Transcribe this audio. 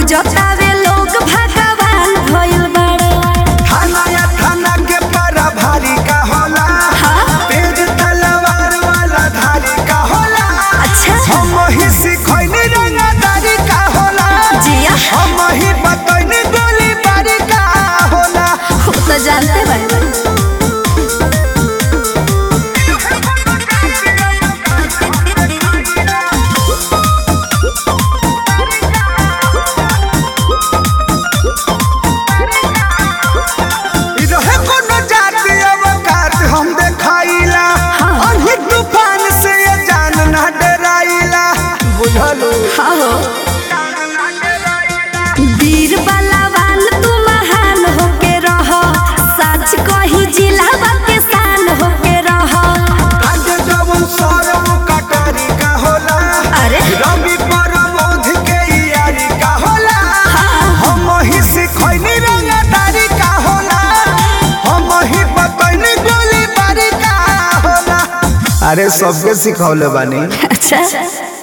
पूजतावे लोग भगवान भइल बाड़े थाना या थाना के पारा भारी का होला तेज तलवार वाला धारी का होला अच्छा हम ही सिखैनी रंगदारी का होला जिया हम ही बतैनी गोली बारी का होला वो तो जानते बाड़े इ रहे कोनो जाति अवकात हम देखाइला अनही तूफान से ये जान ना डराइला बुझलू हाँ हो वीर बलवान तू महान होके रह सच कही जिला के शान होके रह आज जवन सरम कटारी का होला अरे रवि परमोध के यारी का होला हम ही सिखैनी रंगदारी का होला हम ही बतैनी गोली बारी का होला अरे सबके सिखौले बानी अच्छा